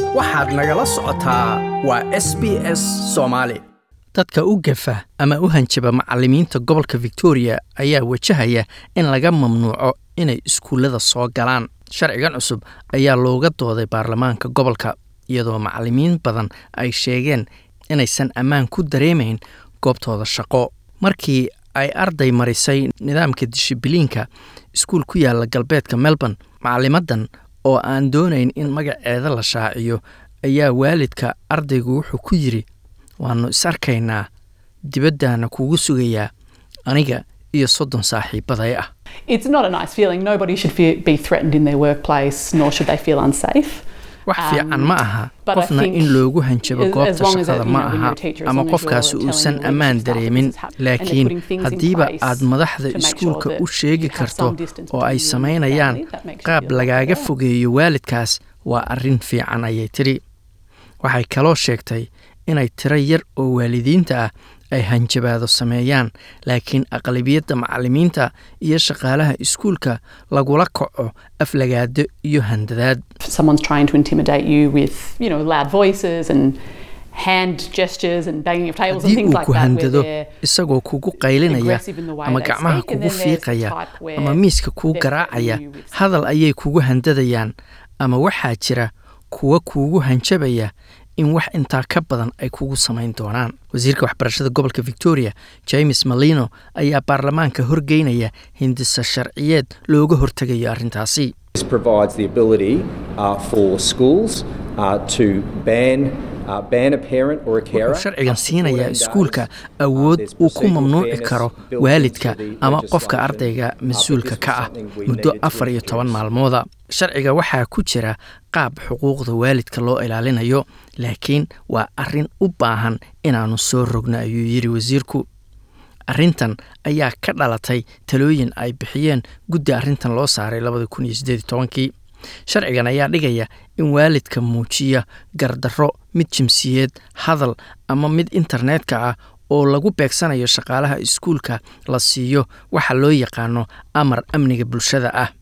waxaad nagala socotaa waa s b s soomaali dadka u gafa ama u hanjaba macallimiinta gobolka victoria ayaa wajahaya in laga mamnuuco inay iskuullada soo galaan sharcigan cusub ayaa looga dooday baarlamaanka gobolka iyadoo macallimiin badan ay sheegeen inaysan ammaan ku dareemayn goobtooda shaqo markii ay arday marisay nidaamka dishibiliinka iskuul ku yaala galbeedka melbourne macallimadan oo aan doonayn in magaceeda la shaaciyo ayaa waalidka ardaygu wuxuu ku yidhi waannu is arkaynaa dibaddaana kugu sugayaa aniga iyo soddon saaxiibaday ah It's not a nice feeling. Nobody should fe be threatened in their workplace, nor should they feel unsafe. wax fiican ma aha but I qofna think in loogu hanjabo as- as goobta long as shaqada it- you ma know, when aha you're a teacher, as ama long as qofkaasi you're uusan telling ammaan leadership staff dareemin this is hap- and they're laakiin putting things in haddiiba place aad madaxda to make sure iskuulka that u sheegi you have karto some distance oo ay between you and your samaynayaan family, that makes you qaab feel lagaaga better. fogeeyo waalidkaas waa arrin fiican ayay tidhi waxay kaloo sheegtay inay tiro yar oo waalidiinta ah ay hanjabaado sameeyaan laakiin aqlabiyadda macallimiinta iyo shaqaalaha iskuulka lagula kaco aflagaado iyo handadaad If someone's trying to intimidate you with, you know, loud voices and hand gestures and banging of tables and haddii things uu like ku that, where handado they're isagoo kugu qaylinaya aggressive in the way ama they gacmaha speak, and kugu then there's the fiiqaya type where ama miiska kuu they're garaacaya threatening you with hadal ayay kugu handadayaan ama waxaa jira kuwa kuugu hanjabaya in wax intaa ka badan ay kugu samayn doonaan wasiirka waxbarashada gobolka victoria james malino ayaa baarlamaanka horgeynaya hindisa sharciyeed looga hortegayo arrintaasi This provides the ability uh, for schools uh, to ban uh, ban a parent or a carer. wuxuu sharcigan up to siinayaa 14 days. iskuulka Uh, awood there's uu ku procedural mamnuuci fairness karo built waalidka into the ama qofka legislation. ardayga Uh, but mas-uulka this ka was ah something we muddo needed to afar iyo toban introduce. maalmooda sharciga waxaa ku jira qaab xuquuqda waalidka loo ilaalinayo laakiin waa arrin u baahan inaannu soo rogno ayuu yidhi wasiirku arrintan ayaa ka dhalatay talooyin ay bixiyeen guddi arrintan loo saaray labadi kun iyo siddeed iyo tobankii sharcigan ayaa dhigaya in waalidka muujiya gardarro mid jimsiyeed hadal ama mid internetka ah oo lagu beegsanayo shaqaalaha iskuulka la siiyo waxa loo yaqaano amar amniga bulshada ah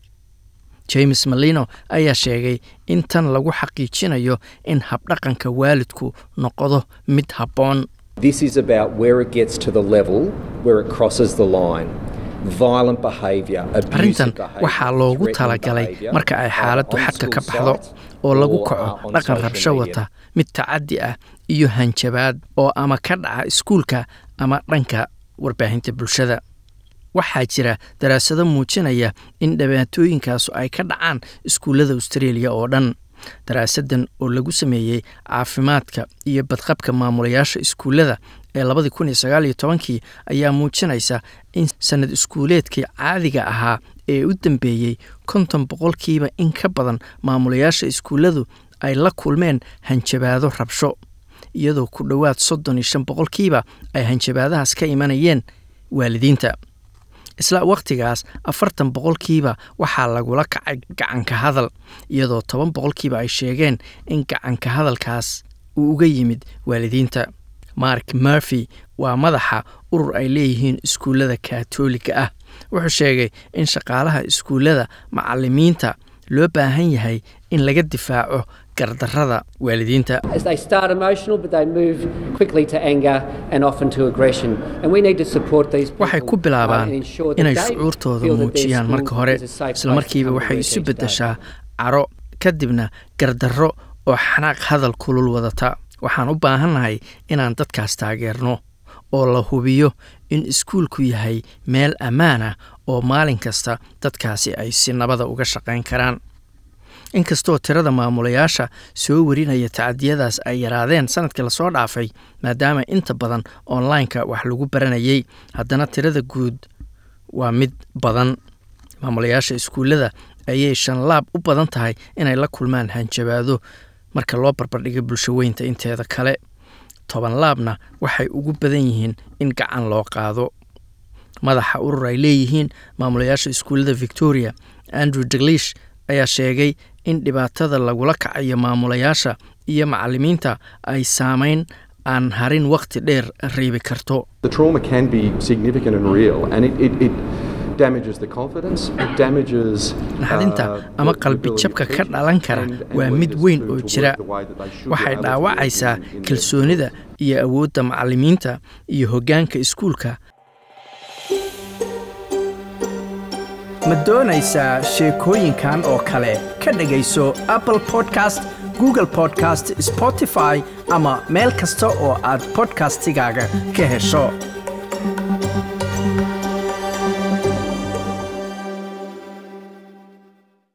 james malino ayaa sheegay in tan lagu xaqiijinayo in habdhaqanka waalidku noqdo mid habboon This is about where it gets to the level where it crosses the line. Violent behaviour, arrintan abusive behaviour, waxaa loogu threatening talagalay behaviour, marka ay either xaaladdu on xadka ka school baxdo sites oo lagu or, kaco uh, on dhaqan social rabsho media. wata mid tacaddi ah iyo hanjabaad oo ama ka dhaca iskuulka ama dhanka warbaahinta bulshada waxaa jira daraasado muujinaya in dhibaatooyinkaasu ay ka dhacaan iskuullada australia oo dhan daraasadan oo lagu sameeyey caafimaadka iyo badqabka maamulayaasha iskuullada ee labadii kun iyo sagaal iyo tobankii ayaa muujinaysa in sanad iskuuleedkii caadiga ahaa ee u dambeeyey konton boqolkiiba in ka badan maamulayaasha iskuulladu ay la kulmeen hanjabaado rabsho iyadoo ku dhowaad soddon iyo shan boqolkiiba ay hanjabaadahaas ka imanayeen waalidiinta isla wakhtigaas afartan boqolkiiba waxaa lagula kacay gacanka hadal iyadoo toban boqolkiiba ay sheegeen in gacanka hadalkaas uu uga yimid waalidiinta mark murphy waa madaxa urur ay leeyihiin iskuullada kaatooliga ah wuxuu sheegay in shaqaalaha iskuullada macallimiinta loo baahan yahay in laga difaaco gardarrada waalidiinta As they start emotional, but they move quickly to anger and often to aggression. And we need to support these people. waxay ku uh, bilaabaan and ensure that inay they shucuurtooda feel that their muujiyaan school marka hore is a safe isla place markiiba to come to waxay work isu each day. beddeshaa caro kadibna gardarro oo xanaaq hadal kulul wadata waxaan u baahannahay inaan dadkaas taageerno oo la hubiyo in iskuulku yahay meel ammaan ah oo maalin kasta dadkaasi ay si nabada uga shaqayn karaan inkastoo tirada maamulayaasha soo warinaya tacadiyadaas ay yaraadeen sanadkii lasoo dhaafay maadaama inta badan online-ka wax lagu baranayay haddana tirada guud waa mid badan maamulayaasha iskuullada ayay shan laab u badan tahay inay la kulmaan hanjabaado marka loo barbardhigo bulsho weynta inteeda kale toban laabna waxay ugu badan yihiin in gacan loo qaado madaxa urur ay leeyihiin maamulayaasha iskuullada victoria andrew daglish ayaa sheegay in dhibaatada lagula kacayo maamulayaasha iyo macallimiinta ay saameyn aan harin wakhti dheer reebi karto The trauma can be significant and real, and it, it, it damages the confidence, it damages naxdinta uh, ama the- the qalbi ability jabka of ka teachers dhalan kara and- and waa mid leaders weyn to- oo to jira work the way that they should be waxay able to dhaawacaysaa in- in their kalsoonida iyo awoodda macallimiinta iyo hoggaanka iskuulka ma doonaysaa sheekooyinkan oo kale ka dhegayso apple podcast google podcast spotify ama meel kasta oo aad podcastigaaga ka hesho